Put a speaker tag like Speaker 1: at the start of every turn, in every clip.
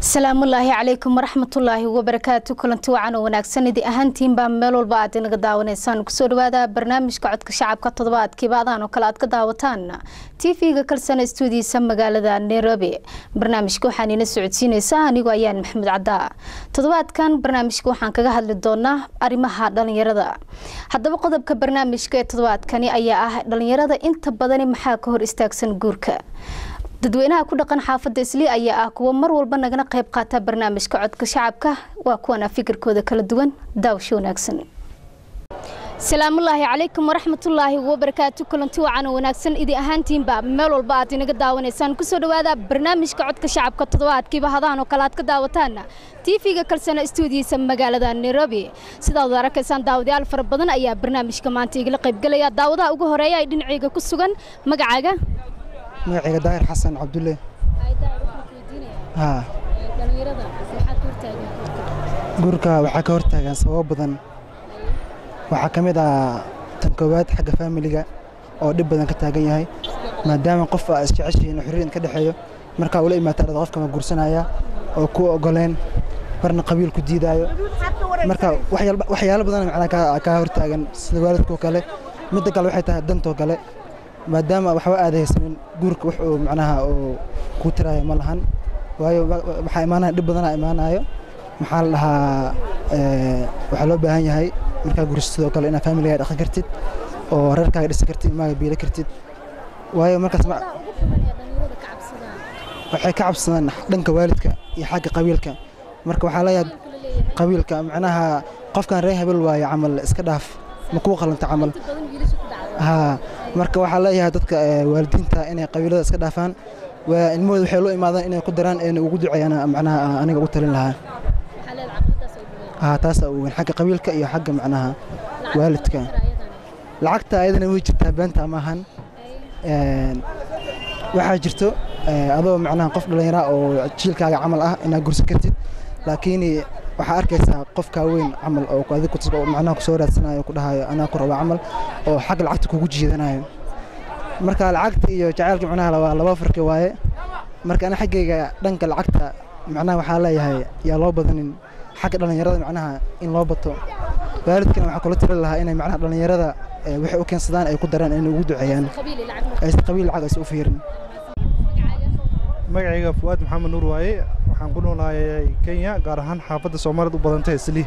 Speaker 1: asalaamullaahi calaykum waraxmatullaahi wabarakaatu kulanti wacan oo wanaagsan idi ahaantiinbaa meel walba aad inaga daawanaysaan kusoo dhawaada barnaamijka codka shacabka toddobaadkiiba adaan oo kale aad ka daawataan tv-ga kalsana stuudiisa magaalada nairobi barnaamijka waxaan ina socodsiineysaa anigoo ayaan maxamed caddaa toddobaadkan barnaamijka waxaan kaga hadli doonaa arrimaha dhalinyarada haddaba qodobka barnaamijka ee toddobaadkani ayaa ah dhalinyarada inta badani maxaa ka hor istaagsan guurka dadweynaha ku dhaqan xaafadda islii ayaa ah kuwa mar walba nagana qayb qaata barnaamijka codka shacabka waa kuwana fikirkooda kala duwan daawasho wanaagsan salaamullaahi calaykum waraxmatullaahi wabarakaatu kulanti wacan oo wanaagsan idi ahaantiinba meel walba aad inaga daawanaysaan kusoo dhawaada barnaamijka codka shacabka toddobaadkiiba hadahan oo kale aad ka daawataan tv-ga kalsana stuudiyiisa magaalada nairobi sidaad arakaysaan daawadayaal fara badan ayaa barnaamijka maanta igala qaybgelaya daawadaha ugu horeeya ay dhinaceyga ku sugan magacaaga
Speaker 2: magacayga daahir xasan cabdulle haa guurka waxaa ka hortaagan sababo badan waxaa ka mid ah tan koowaad xagga faamiliga oo dhib badan ka taagan yahay maadaama qof aa isjeceshihiin xorriyan ka dhexeeyo markaa ula imaata dhada qofka ma guursanaya oo ku ogoleen barna qabiil ku diidaayo marka waxyaalo badan macnaa kaa hortaagan sida waalidkoo kale midda kale waxay tahay dantoo kale maadaama waxba aada haysanin guurka wax uu macnaha uu ku tiraayo ma lahan waayo waxaa imaanaya dhib badanaa imaanayo maxaa la dhahaa waxaa loo baahan yahay markaa gurisa sidoo kale inaad faamiligaaga dhaqan kartid oo reerkaaga dhisan kartid ilmaaga biila kartid waayo markaas waxay ka cabsadaan dhanka waalidka iyo xagga qabiilka marka waxaa leeyahay qabiilka macnaha qofkan reer hebel waayo camal iska dhaaf ma kuu qalanta camal haa marka waxaa leeyahay dadka waalidiinta inay qabiilada iska dhaafaan ilmahooda waxay loo imaadaan inay ku daraan eena ugu duceeyaan macnaha aniga ugu talin lahaa haa taasa uweyn xagga qabiilka iyo xagga macnaha waalidka lacagta ayadana way jirtaa beenta maahan waxaa jirto adoo macnaha qof dhallinyara oo jiilkaaga camal ah inaad gursan kartid laakiin waxaa arkaysaa qofkaa weyn camal oo adig macnaha kusoo raadsanayo ku dhahayo anaa ku raba camal oo xagga lacagta kugu jiidanayo marka lacagta iyo jacaylka macnaha waa laba farqi waaye marka ana xaggayga dhanka lacagta macnaha waxaa leeyahay yaa loo badanin xagga dhallinyarada macnaha in loo bato waalidkana waxaa kula tiri lahaa inay macnaha dhallinyarada waxay u keensadaan ay ku daraan inay ugu duceeyaan aysan qabiil lacag aysan u fiirin
Speaker 3: magacayga fuwaad maxamed nuur waaye waxaan ku noolahay kenya gaar ahaan xaafadda soomaaliyad u badantay islii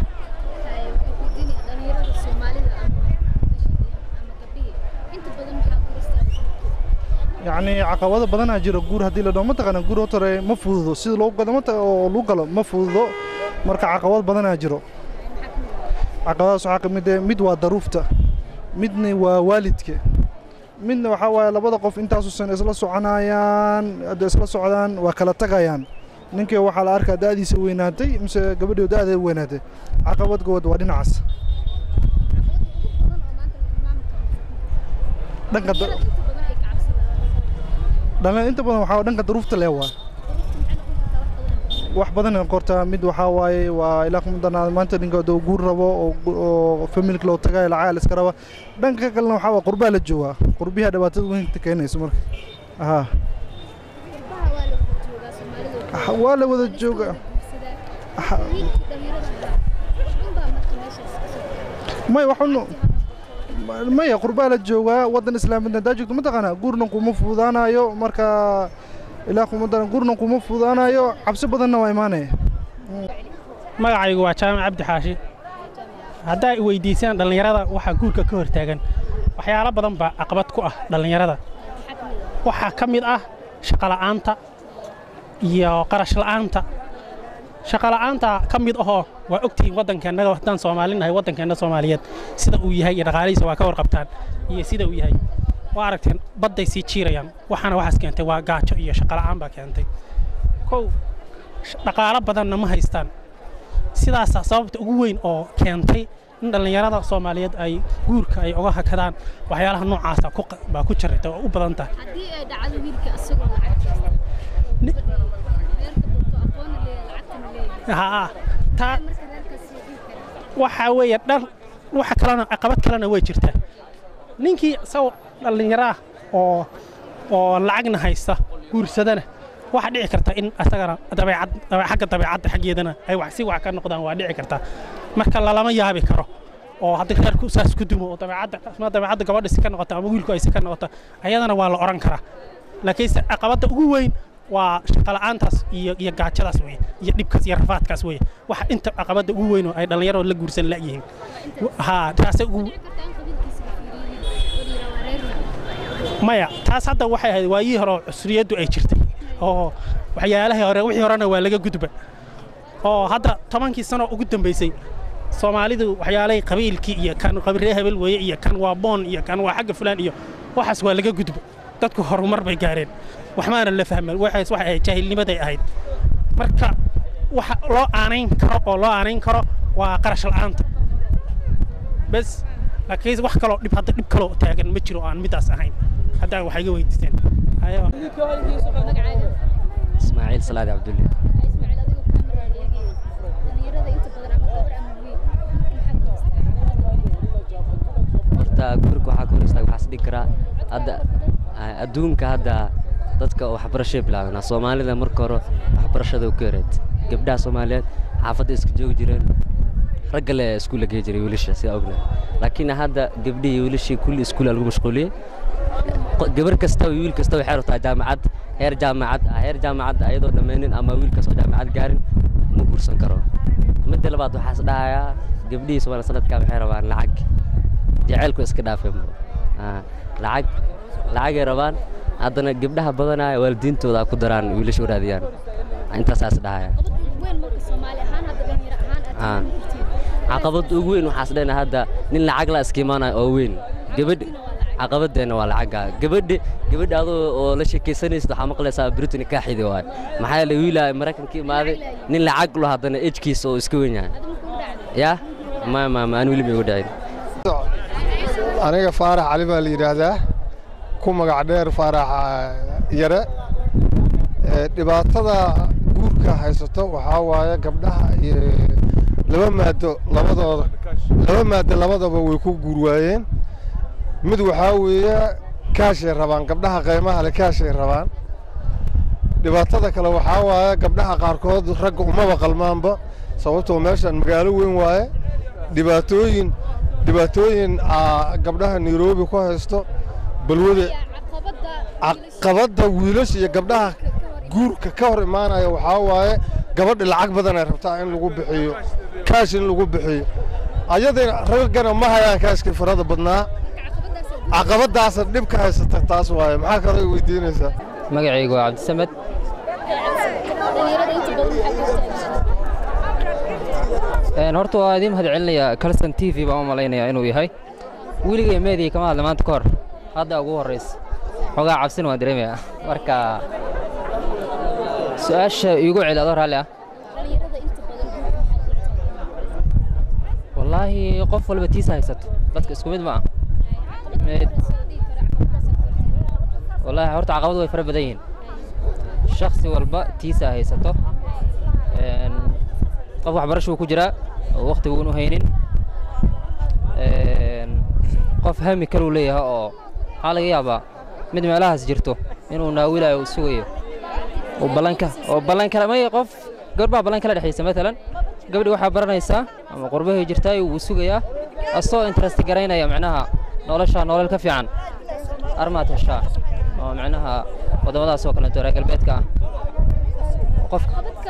Speaker 3: yacni caqabado badanaa jiro guur haddii la dhaho mataqaana guur hotore ma fududo sida loo gado oo lagu galo ma fududo marka caqabad badanaa jiro caqabadaas waxaa ka mid eh mid waa daruufta midna waa waalidka midna waxaa waaye labada qof intaasuusan isla soconayaan hadday isla socdaan waa kala tagayaan ninkii waxaa la arkaa da'diisa weynaatay mise gabadhii da'deeda weynaatay caqabadgood waa dhinacaas dhanka dhalin inta badan waxaa dhanka daruufta lee waa wax badan qortaa mid waxaa waaye waa ilaa kumadana maanta ninka doo guur rabo oo familka loo tagayo lacag iska raba dhanka kalena waxaa waa qurbaa la joogaa qurbiha dhibaatada weynta keenayso marka haa waa la wada jooga may waxunu maya qurbaa la joogaa waddan islaamidna hadaa joogto mataqaanaa guurna kuma fududaanayo marka ilaa kumadana guurna kuma fududaanayo cabsi badanna waa imaanaya
Speaker 4: magacaygu waa jaamac cabdi xaashi haddaa weydiisaan dhallinyarada waxaa guurka ka hortaagan waxyaalo badan baa caqabad ku ah dhallinyarada waxaa ka mid ah shaqola'aanta iyo qarash la'aanta shaqola'aanta ka mid ahoo waa ogtihiin waddankeennaga haddaan soomaalinahay waddankeenna soomaaliyeed sida uu yahay iyo dhaqaalihiisa waa ka warqabtaan iyo sida uu yahay waa aragteen badday sii jiirayaan waxaana waxaas keentay waa gaajo iyo shaqola'aan baa keentay kow dhaqaalo badanna ma haystaan sidaasaa sababta ugu weyn oo keentay in dhallinyarada soomaaliyeed ay guurka ay uga hakadaan waxyaalaha noocaasa baa ku jirata oo u badan tahay haa taa waxaa weeye dhan waxa kalena caqabad kalena way jirtaa ninkii isagoo dhallinyaro ah oo oo lacagna haysta guursadana waxaa dhici karta in asagana dabeecad dabe- xagga dabeecadda xaggeedana ay wax si wax ka noqdaan waa dhici karta marka lalama yaabi karo oo haddii reerku saas ku dumo oo dabeecadda ama dabeecadda gabadha si ka noqota ama wiilku ay si ka noqota ayadana waa la oran karaa laakiinse caqabadda ugu weyn waa shaqala'aantaas iyo iyo gaajadaas weye iyo dhibkaas iyo rafaadkaas weye waxa inta caqabadda ugu weyn oo ay dhallinyaroo la guursan la'yihiin ha taase ugu maya taas hadda waxay ahayd waayihii hore oo cusriyaddu ay jirtay oo waxyaalahii hore wixii horena waa laga gudba oo hadda tobankii sano ugu dambaysay soomaalidu waxyaalahay qabiilkii iyo kan qabiilree hebel weeye iyo kan waa boon iyo kan waa xagga fulaan iyo waxaas waa laga gudba dadku horumar bay gaareen waxmaana la fahman waxaas waxay ahayd jaahilnimaday ahayd marka waxa loo aanayn karo oo loo aanayn karo waa qarash la'aanta bes laakiin wax kaloo dhib hadda dhib kaloo taagan ma jiro oo aan midaas ahayn haddaa waxay iga weydiiseen Ayo.
Speaker 5: ismaaciil salaadi cabdulle horta gurka waxaa ka hor istaag waxaas dhigi karaa hadda ah, adduunka hadda dadka waxbarashay bilaabeen soomaalida marka hore waxbarashada u ka yareed gabdhaha soomaaliyeed xaafadda iska joogi jireen ragga le iskuulla gey jiray wiilasha sidaa ognahay laakiin hadda gabdhihii wiilashii kulli iskuula lagu mashquuliyey qo- gabar kasta iyo wiil kasta waxay rabtaa jaamacad heer jaamacad ah heer jaamacad ayadoo dhammaynin ama wiil kastoo jaamacad gaarin ma guursan karo midda labaad waxaas dhahayaa gabdhihii soomaaliya sanadkaa waxay rabaan lacag jaceylku iska dhaafeen bro. Ah, lacag lacagay rabaan haddana gabdhaha badanaa waalidiintooda ku daraan wiilasha u raadiyaan intaasaas dhahaya Ah. caqabad ugu weyn waxaas dhena hadda nin lacag la iska imaanayo oo weyn gabadh caqabadeenna waa lacagga gabadhi gabadha adoo oo la sheekaysanaysid waxaa maqlaysaa britain kaaxidi waay maxaa yeelay wiilaa maraykanka imaaday nin lacag lo haddana ejkiisa oo iska weyn yahay yaa ma ma ma aan weli ma igu dhicin
Speaker 6: aniga faarax cali baa la yidhaahdaa ku magac dheer faarax ah, yare Ee, dhibaatada guurka haysato waxaa waaye gabdhaha iyo laba maado labadooda laba maado labadaba way ku guur waayeen mid waxaa weeye kaashay rabaan gabdhaha qaymaha le kaashay rabaan dhibaatada kale waxaa waaye gabdhaha qaarkood ragga umaba qalmaanba sababtoo meeshan magaalo weyn waaye dhibaatooyin dhibaatooyin aa gabdhaha nairobi ku haysto balwada caqabadda wiilasha iyo gabdhaha guurka ka hor imaanaya waxaa waaye gabadha lacag badan ay rabtaa in lagu bixiyo kaash in lagu bixiyo ayadana raggana ma hayaan kaashkii farada badnaa caqabadaasa dhibka haysata taas waaye maxaa kaloo weydiinaysaa
Speaker 5: magacaygu waa cabdisamed Een, horta waa idiin mahad celinayaa calston t v baan u malaynayaa inuu yahay weligay meediya kama hadla maanta ka hor hadda ugu horraysa xogaa cabsina waan dareemayaa marka su-aasha iigu celi adoo raalli ah wallaahi qof walba tiisa haysato dadka isku mid ma ah Mid- wallaahi horta caqabadu way fara badan yihiin shakhsi walba tiisa haysato Een, qof waxbarashuu ku jiraa oo wakhtiga uunu haynin Een, qof hami kaluu leeyahay oo waxaa laga yaabaa mid meelahaas jirto inuu naawilayo uu sugayo oo ballanka oo ballan kale may qof gabadh ballan kala dhexaysa matalan gabadhi waxaa baranaysaa ama qurbahay jirtaa wuu sugayaa asoo interest garaynaya macnaha nolosha nolol ka fiican armaad heshaa oo macnaha waddamadaas oo kaleeto reer galbeedka ah qof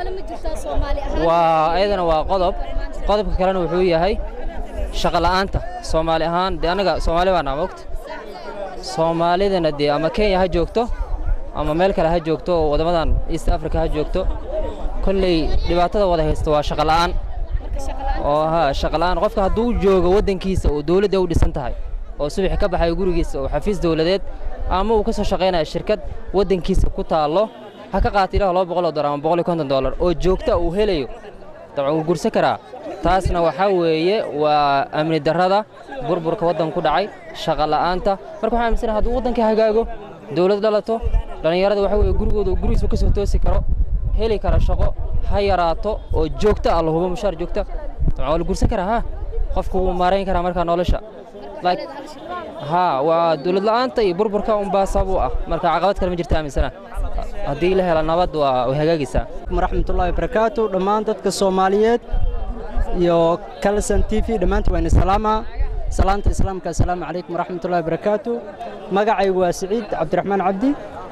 Speaker 5: waa ayadana waa qodob qodobka kalena wuxuu yahay shaqo la'aanta soomaali ahaan dee annaga soomaali baa naa mogta soomaalidana dee ama kenya ha joogto ama meel kale ha joogto oo waddamadan east africa ha joogto kolley dhibaatada wada haysta waa shaqo la'aan oo ha shaqo la'aan qofka hadduu joogo waddankiisa oo dowladda u dhisan tahay oo subaxi ka baxayo gurigiisa oo xafiis dowladeed ama uu ka soo shaqaynayo shirkad waddankiisa ku taallo ha ka qaata ilaah laba boqol oo dollar ama boqol iyo konton dollar oo joogta uu helayo dabcan wuu gursan karaa taasna waxaa weeye waa amni darrada burburka waddanka ku dhacay shaqo la'aanta marka waxaan aaminsanahay hadduu waddanka hagaago dowlad dhalato dhallinyarada waxaa weeye gurigooda gurigiisa ka soo toosi karo heli kara shaqo ha yaraato oo joogta ah la hubo mushaar joogta dabcan waa la gursan karaa ha qofku wuu maarayn karaa markaa nolosha Like- haa waa dowlad la'aanta iyo burburka unbaa sabab u ah marka caqabad kale ma jirta aaminsana haddii la helo nabad waa way hagaagaysaa
Speaker 7: waraxmatullaahi barakaatu dhammaan dadka soomaaliyeed iyo kalson t v dhammaantiin waa salaama salaanta islaamka assalaamu calaykum waraxmatullaahi barakaatu magacaygu waa siciid cabdiraxmaan cabdi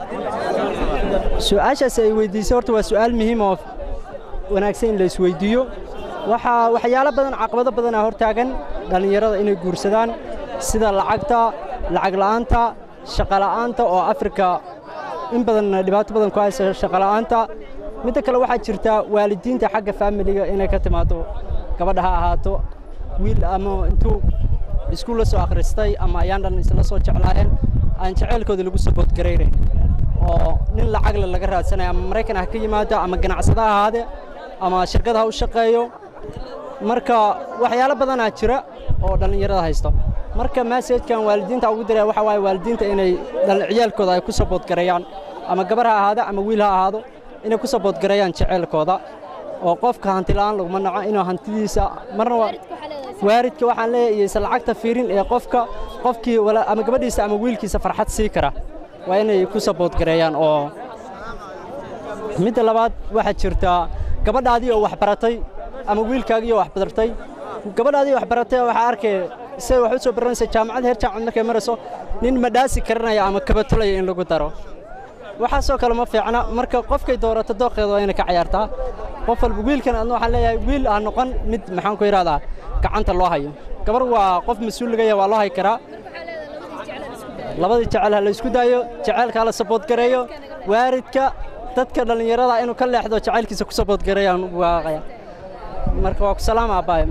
Speaker 7: su-aashaas ay weydiisay horta waa su'aal muhiim oo wanaagsan in la isweydiiyo waxaa waxyaalo badan caqabado badan aa hortaagan dhallinyarada inay guursadaan sida lacagta lacag la'aanta shaqa la'aanta oo afrika in badan dhibaato badan ku haysa shaqa la'aanta midda kale waxaa jirta waalidiinta xagga faamiliga inay ka timaado gabadha ha ahaato wiil ama intuu iskuul la soo akhristay ama ayaan dhan isla soo jeclaayeen aan jeceylkooda lagu saboodgaraynayn oo nin lacagle laga raadsanayo ama maraykan ha ka yimaado ama ganacsada ha ahaade ama shirkad ha u shaqeeyo marka waxyaalo badanaa jira oo dhallinyarada haysto marka maseejkan waalidiinta ugu diraya waxa waaye waalidiinta inay ciyaalkooda ay ku saboodgareeyaan ama gabar ha ahaado ama wiil ha ahaado inay ku saboodgareeyaan jeceylkooda oo qofka hanti la'aan laguma naco inuu hantidiisa marna waa waaridka waxaan leeyahay iyo isla lacagta fiirin ee qofka qofkii ama gabadhiisa ama wiilkiisa farxad sii kara waa inay ku saboodgareeyaan oo midda labaad waxaa jirtaa gabadhaadii oo wax baratay ama wiilkaagii oo wax badartay gabadhaadii wax baratay waxaa arkay siday wax u soo baranaysa jaamacad heer jaamacad markay marayso nin madhaasi karanaya ama kabatulaya in lagu daro waxaasoo kale ma fiicna marka qofkay doorato dooqeeda waa inay ka cayaartaa qof walba wiilkan adna waxaan leeyahay wiil aan noqon mid maxaan ku yidhahdaa gacanta loo hayo gabar waa qof mas-uul laga yahay waa loo hay karaa labadii jecel ha la isku daayo jecelka ha la saboodgareeyo waaridka dadka dhallinyarada inuu ka leexdo jacaylkiisa ku saboodgareeyaan ugu waaqaya marka waa ku salaama abbaaye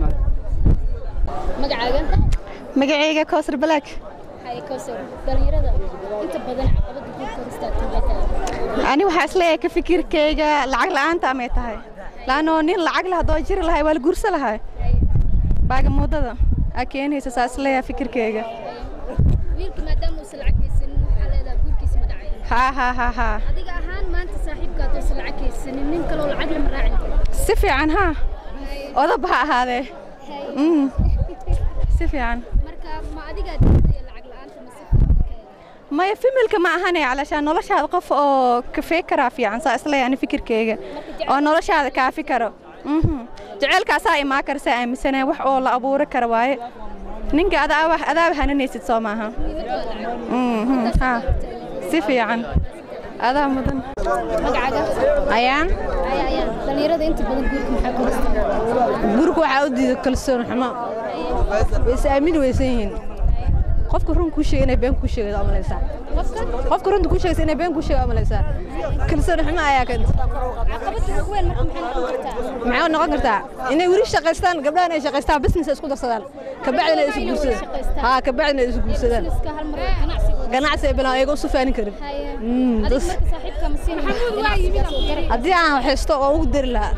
Speaker 1: magacaaga
Speaker 8: magacayga kowsar balaag
Speaker 1: haye kowsar dhallinyarada inta badan caqabada guurka hor istaagtay
Speaker 8: ani waxaa isleeyahay ka fikirkayga lacag la'aanta amay tahay laannoo nin lacag leh haddoo jiri lahay waa la guursa lahay baaga muddada aa keenaysa saa isleeyahay fikirkayga
Speaker 1: wiilka maadaama uusan lacag haysanin waxaa leedahay guurkiisa ma dhacayo
Speaker 8: haa haa haa haa
Speaker 1: adiga ahaan maanta saaxiibka haddoosan lacag haysanin nin kaloo lacag lama raacin karo
Speaker 8: si fiican haa odaba ha ahaadee Mm. si fiican
Speaker 1: marka ma adigaa diidaya lacag la'aanta mase fikirkeeda
Speaker 8: maya familka ma ahane calashaan noloshaada qof oo kafee karaa fiican saa isleeyahay ani fikirkayga oo noloshaada kaafi karo Mhm. jaceylkaasaa imaa kara saa aaminsanaya wax oo la abuuri kara waaye ninka adaaba adaaba hananaysid soo maaha Mhm, haa si fiican adaa mudan
Speaker 1: magacaaga
Speaker 8: ayaan
Speaker 1: aya ayaan dhallinyarada inta badan guurka maxaa ku haystaa
Speaker 8: gurka waxaa u diida kalsoon xumo way is aamini weysan yihiin qofka run kuu sheega inay been kuu sheegaysa amalaysaa qofka runta kuu sheegaysa inay been kuu sheega amalaysaa kalsoon xumo ayaa keenta
Speaker 1: caqabada ugu weyn marka maxay noqon kartaa
Speaker 8: maxay noqon kartaa inay weli shaqaystaan gabdhahan ay shaqaystaan business isku darsadaan kabacdina ay isu guursadaan haa kabacdina ay isu guursadaan
Speaker 1: iska hal mar ganacsiga
Speaker 8: ganacsi ay bilaan ayaga usu faanin karin
Speaker 1: haye
Speaker 8: Mm,
Speaker 1: adiga
Speaker 8: das-
Speaker 1: marka saaxiibka ma siin ganacsigaas oo garay
Speaker 8: haddii aan haysto oo ugu dari lahaa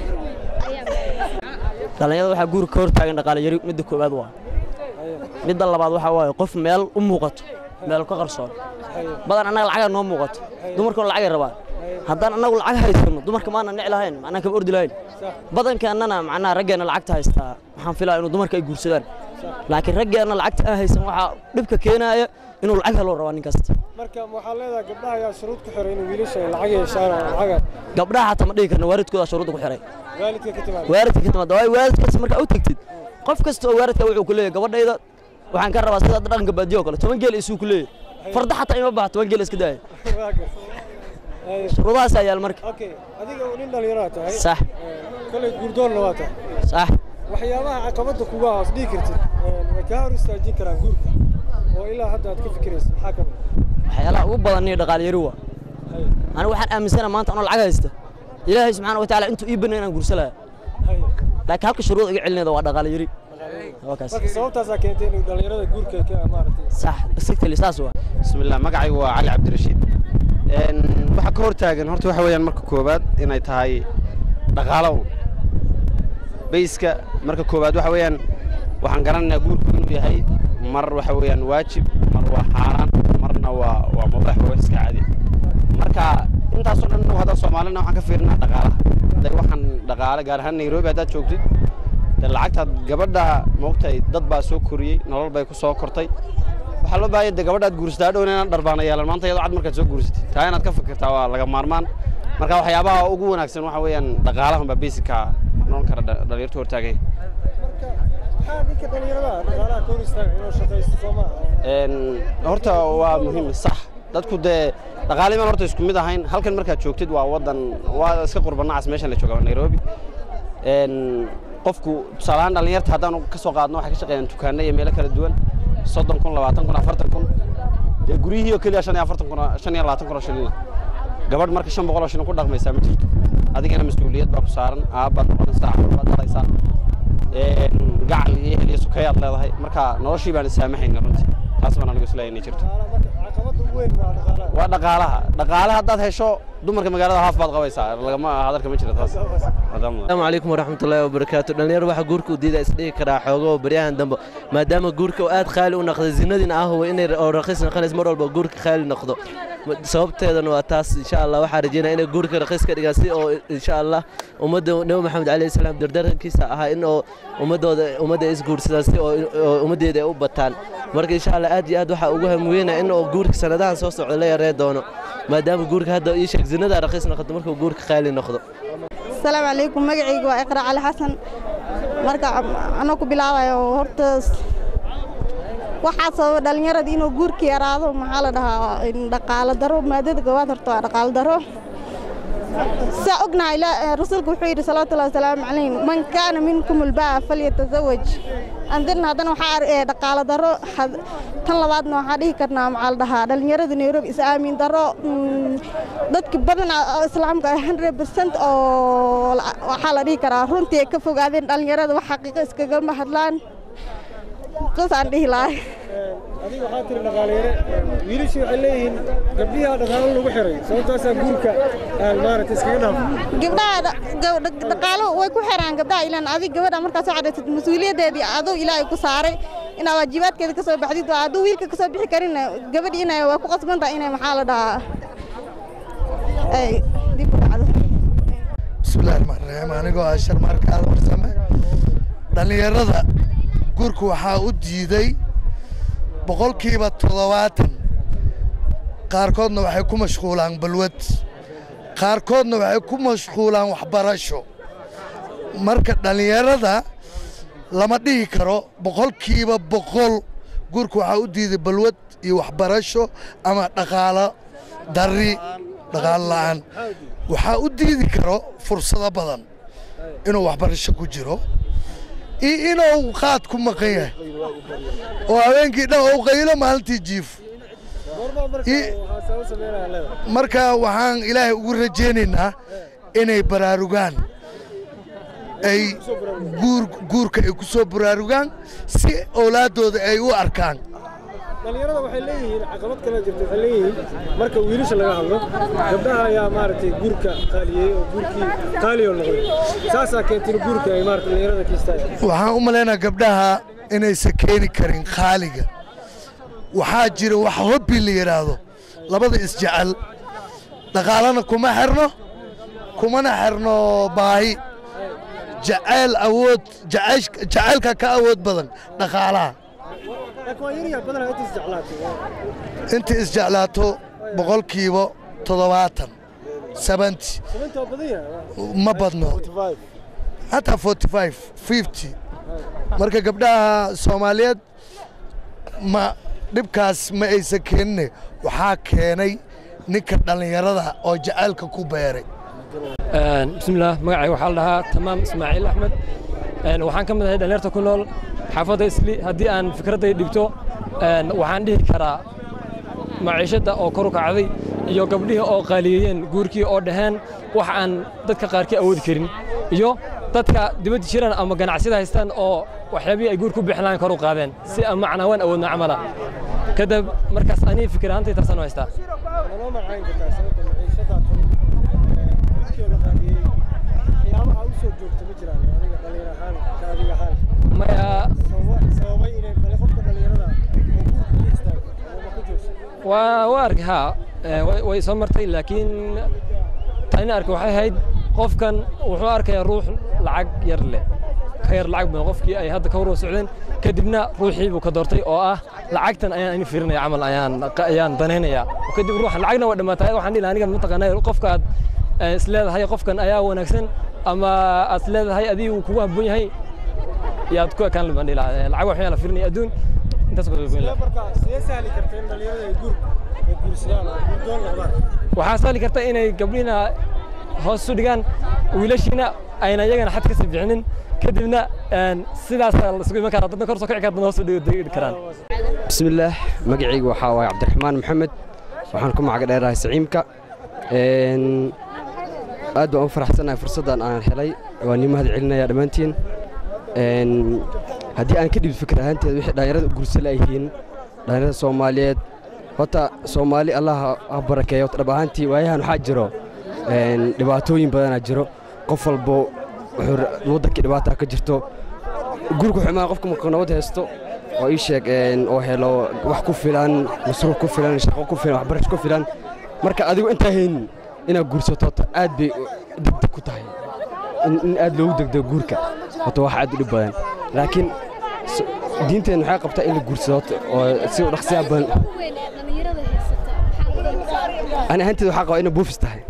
Speaker 9: dhallinyarada waxaa guurka ka hortaagan dhaqaale yari midda koowaad waa midda labaad waxaa waaye qof meel u muuqato meel ka qarsoon badan annaga lacagaa noo muuqato dumarkuna lacagay rabaan haddaan annagu lacag haysano dumarka maana nici lahayn macnaa kama ordi lahayn badankeennana macnaha raggeenna lacagta haystaa waxaan filaa inuu dumarka ay guursadaan laakiin raggeenna lacagta aan haysan waxaa dhibka keenaaya inuu lacag helo rabaa nin kasta
Speaker 6: marka waxaa leedahay gabdhaha ayaa shuruud ku xiray inay wiilasha ay lacag yeeshaan oo lacaga
Speaker 9: gabdhaha xataa ma dhihi karna waalidkooda shuruudda ku xiray
Speaker 6: waalidka ka timaada
Speaker 9: waalidka ka timaada waayo waalidkaas markaa u tegtid qof kasta oo waalidka wuxuu ku leeyahay gabadhayda waxaan ka rabaa sida hadda dhaqanka baadiyo oo kale toban geel isuu ku leeyahay farda xataa ima baxa toban geel iska daaya shuruudahaas ayaa yaal marka
Speaker 6: okay adiga nin dhalinyaro aad tahay
Speaker 9: sax
Speaker 6: kolay guurdoonna waa tahay
Speaker 9: sax
Speaker 6: waxyaabaha caqabadda kuga hoos dhihi kartid way kaa hor istaajin karaan guurka oo ilaa hadda aad ka fikiraysa maxaa ka mid
Speaker 9: waxyaalaha ugu badan iyo dhaqaale yari waa anigu waxaan aaminsanahay maanta anoo lacag haysta ilaahay subxaana wa tacaala intuu ii banay inaan guursalaya laakiin halka shuruud iga celinayda waa dhaqaale yari waa kaas
Speaker 6: marka sababtaasaa keentay inuu dhalinyarada guurka ka maaragtay
Speaker 9: sax exactly saas waa
Speaker 10: بسم الله magacaygu waa cali cabdirashiid een waxa ka hor taagan horta waxa weeyaan marka koobaad inay tahay dhaqaalo bayska marka koobaad waxa weeyaan waxaan garanaynaa guurku inuu yahay mar waxa weeyaan waajib mar waa xaaraan marna waa waa mubaax waa iska caadi marka intaasoo dhan innagu haddaan soomaalina waxaan ka fiirinaa dhaqaalaha hadday waxaan dhaqaale gaar ahaan nairobi haddaad joogtid dee lacagtaad gabadha moogtahay dad baa soo koriyey nolol bay ku soo kortay waxaa loo baahanya de gabadhaad guursataa dhown inaan dharbaana yeelan maanta iyadoo cad markaad soo guursatid taa inaad ka fikirtaa waa laga maarmaan marka waxyaabaha ugu wanaagsan waxa weeyaan dhaqaalahan baa basicka noqon kara dha- dhalinyartu hortaagay Een, horta waa muhiim sax dadku dee dhaqaaliman horta isku mid ahayn halkan markaad joogtid waa wadan waa iska qurbanacas meeshan la jooga waa nairobi Een, qofku tusaalahaan dhalinyarta haddaan ka soo qaadno waxay ka shaqeeyaan dukaano iyo meelo kala duwan soddon kun labaatan kun afartan kun dee guryihii oo keliya shan iyo afartan kun oo- shan iyo labaatan kun oo shilina gabadh marka shan boqol oo shilin ku dhaqmaysaa ma jirto adigana mas-uuliyad baa ku saaran aabbaad noqonaysaa caruur baad dhalaysaa Een, gacal iyo ehel iyo sukeeyaad leedahay marka noloshii baan isaamaxayna runtii taas baan anigu isleeyahay inay jirto waa dhaqaalaha dhaqaalaha haddaad hesho dumarka magaalada haaf baad qabaysaa lagama hadalka ma jira taas
Speaker 11: asalaamu calaykum waraxmatullaahi wabarakaatu dhallinyaro waxaa guurka u diida isdhigi karaa xoogo baryahan dambe maadaama guurka uu aad qaali u noqday zinadiina ah huwa inay oo raqiis noqonays mar walba guurka qaali noqdo Ma- sababteedana waa taas insha allah waxaa rajeynaya inay guurka raqiis ka dhigaan si oo insha allah ummadda nebi maxamed calayhi salaam dardarankiisa ahaa in oo ummadooda ummadda ay isguursadaan si oo oo ummaddeeda ay u bataan marka insha allah aad iyo aad waxaa ugu hamweynaya in oo guurka sanadahan soo socda la yaree doono maadaama guurka hadda ii sheeg zinada raqiis noqoto markuu guurka qaali noqdo
Speaker 12: asalaamu calaykum magacayga waa iqra cali xasan marka anoo ku bilaabayo horta waxaa sababa dhallinyarada inuu guurka yaraado maxaa la dhahaa in dhaqaalo daro maadada goowaad horta waa dhaqaalo daro saa ognahay la- rasuulku wuxuu yidhi salawaatullahi wasalaamu calayh man kaana minkum ulbaa falyatazawaj andin haddana waxaa ar- ee dhaqaalo daro had- tan labaadna waxaa dhihi karnaa maxaa la dhahaa dhallinyarada nairobi is aamin daro mm, dadka badan oo islaamka ah 100 percent oo la- waxaa la dhihi karaa runtii ay ka fogaadeen dhallinyarada wax xaqiiqo iskagama hadlaan saasaan dhihi lahay
Speaker 13: adiga waxaa tiri dhaqaaleere wiilashu waxay leeyihiin gabdhihaa dhaqaalo lagu xiray sababtaasaa guurka aan maaragtay iskaga dhaafo
Speaker 12: gabdhaha dha- gab- dha- dhaqaalo way ku xiraan gabdhaha ilaan adig gabadha markaad soo cadhaysad mas-uuliyaddeedii aduu ilaahay ku saaray inaad waajibaadkeeda ka soo baxdid waa hadduu wiilka ka soo bixi karinna gabadhi inay waa ku qasban tahay inay maxaa la dhahaa ay dib u dhacdo
Speaker 14: bismillahi raxmaan raxiim anigoo ah sharmaarka aada warsame dhallinyarada guurka waxaa u diiday boqolkiiba toddobaatan qaarkoodna waxay ku mashquulaan balwad qaarkoodna waxay ku mashquulaan waxbarasho marka dhallinyarada lama dhihi karo boqolkiiba boqol guurka waxaa u diiday balwad iyo waxbarasho ama dhaqaalo darri dhaqaalo la'aan waxaa u diidi karo fursado badan inuu waxbarasho ku jiro iyo inuu qaad ku maqan yahay oo habeenkii dhan uu qaylo maalintii jiif I- marka waxaan ilaahay ugu rajaynaynaa inay baraarugaan ay guur guurka ay ku soo baraarugaan si owlaaddooda ay u arkaan
Speaker 13: dhallinyarada waxay leeyihiin caqabad kale jirta waxay leeyihiin marka wiilasha laga hadlo gabdhaha ayaa maaragtay guurka qaaliyey oo guurkii qaaliyo noqday saasaa keentay in guurka ay maaragtay dhallinyarada ka istaagaan
Speaker 14: waxaan u malaynaa gabdhaha inaysan keeni karin qaaliga waxaa jira wax hobbi la yidhaahdo labada isjecel dhaqaalana kuma xirno kumana xirno baahi jacayl awood jacaysh- jacaylka ka awood badan dhaqaalaha
Speaker 13: laakiin waa yaryaa badanaa inta isjeclaatay
Speaker 14: inta isjeclaato boqolkiiba toddobaatan seventy
Speaker 13: sababta waa badan yahay
Speaker 14: ma badno hataa forty five fifty marka gabdhaha soomaaliyeed ma dhibkaas ma aysan keenine waxaa keenay ninka dhallinyarada oo jacaylka ku beeray
Speaker 15: bismillaah magacayga waxaa la dhahaa tamaam ismaaciil axmed Een, waxaan ka mid ahay dhallinyarta ku nool xaafadda isli haddii aan fikradday dhibto een, waxaan dhihi karaa maciishadda oo kor u kacday iyo gabdhihii oo qaaliyeeyeen guurkii oo dhaheen wax aan dadka qaarkii awoodi karin iyo dadka dibadda jiraan ama ganacsiyada haystaan oo waxyaabihii ay guur ku bixinlaan kor u qaadeen si aan macnaa waan awoodna camala kadib markaas anii fikir ahaantay taasaan u haystaa
Speaker 13: manoo macayn kartaa sababta maciishadaa tan guurkii oo la qaaliyey waxyaabaha u soo joogta ma jiraan adiga dhallinyar ahaan ka adiga ahaan
Speaker 15: maya
Speaker 13: Sababa- sababay inay bale qofka dhallinyarada oo guurka ku istaago ama ma ku joogsan
Speaker 15: waa waa arkay haa Ee, way way soo martay laakiin tani arkay waxay ahayd qofkan wuxuu arkayaa ruux lacag yar leh ka yar lacag badan qofkii ay hadda ka warwa socdeen kadibna ruuxii buu ka doortay oo ah lacagtan ayaan ini fiirinaya camal ayaan ayaan danaynayaa kadib ruuxa lacagna waa dhammaatay waxaan dhihi lahaa aniga mataqaanaa qofka aad eh, is leedahay qofkan ayaa wanaagsan ama aad is leedahay adigu kugu habboon yahay yaad ku ekaan baan dhihi lahaa Eh, lacag waxyaa la fiirinaya adduun intaas ku goyn lahaa
Speaker 13: marka sidee sahli karta in dhalinyarada ay guur ay guursadaan oo guurdoon noqdaan
Speaker 15: waxaa sahli karta inay gabdhihiina hoos u dhigaan wiilashiina ayna iyagana xad kasii bixinin kadibna een, sidaasaa la isugu iman karaa dadna kor soo kici kara dadna hoos u dhigi karaan
Speaker 16: bismillaah magacaygu waxaa waaye cabdiraxmaan maxamed waxaan ku magac dheerahay siciimka Een, aad baan u faraxsanahay fursaddan aan helay waa nii mahad celinaya dhammaantiin Een, haddii aan ka dhibid fikir ahaanteed wixii dhallinyarada u guursa laayihiin dhallinyarada soomaaliyeed horta soomaali allah ha- ha barakeeyo horta dhab ahaantii waayahan waxaa jiro een, dhibaatooyin badanaa jiro qof walbo wuxuu ra- waddankii dhibaataa ka jirto guriga xumaa qofka markuu nabad haysto oo ii sheeg een, oo helo wax ku filan masruuf ku filan shaqo ku filan waxbarasho ku filan marka adigu intaa haynin inaad guursato horta aad bay degdeg ku tahay in in aad loogu degdego guurka horta wax aad u dhib badan laakiin s- diinteenna waxay qabtaa in la guursado horta oo si u dhaqsiyaa badan ani ahaanteeda waxaa qabaa inay buufis tahay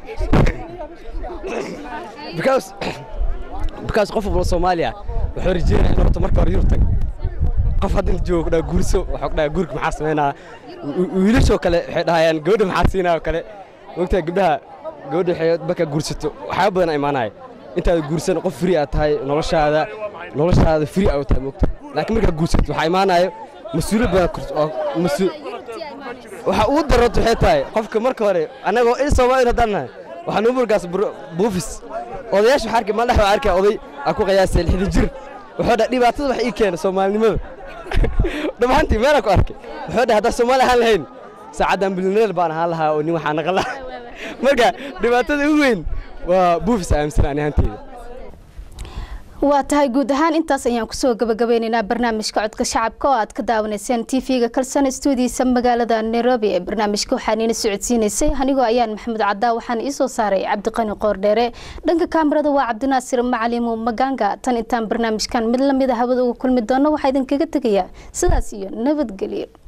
Speaker 16: because because qof walba Soomaaliya wuxuu rajeynaya inuu horta marka hore Yurub tago qof hadda inta joogo dhaa guurso waxa ku dhahaa guurka maxaa sameynaa wiilashoo kale waxay dhahayaan gabadha maxaa siinaa oo kale ogtaa gabdhaha gabadha waxay markaa guursato waxyaaba badan imaanaya intaad guursan qof free aad tahay noloshaada noloshaada free aad u tahay mogta laakiin markaa guursato waxaa imaanaya mas-uuliyad badan kor- oo mas-uul waxa ugu darrota waxay tahay qofka marka hore annagoo in Soomaali haddaan nahay waxaan u murgaas buufis odayaasha waxaa arkay maalin waxaa arkay oday aan ku qiyaasay lixdan jir wuxuu dhahay dhibaatada wax ii keena soomaalinimada dhammaantii meelaan ku arkay wuxuu dhahay haddaan soomaali ahaan lahayn saacaddan bilyaneer baan ahaan lahaa oo nin waxaa naqan lahaa marka dhibaatada ugu weyn waa buufis aaminsan ani ahaanteyda
Speaker 1: waa tahay guud ahaan intaas ayaan kusoo gabagabeyneynaa barnaamijka codka shacabka oo aad ka daawanayseen tv-ga kalsan stuudiisa magaalada nairobi ee barnaamijka waxaan iina socodsiineysay anigoo ayaan maxamed cadaa waxaan iisoo saaray cabdiqani qoordheere dhanka kaamirada waa cabdinaasir macalimu maganga tan intaan barnaamijkan mid lamida hawada uga kulmi doono waxaa idinkaga tegayaa sidaas iyo nabadgelyo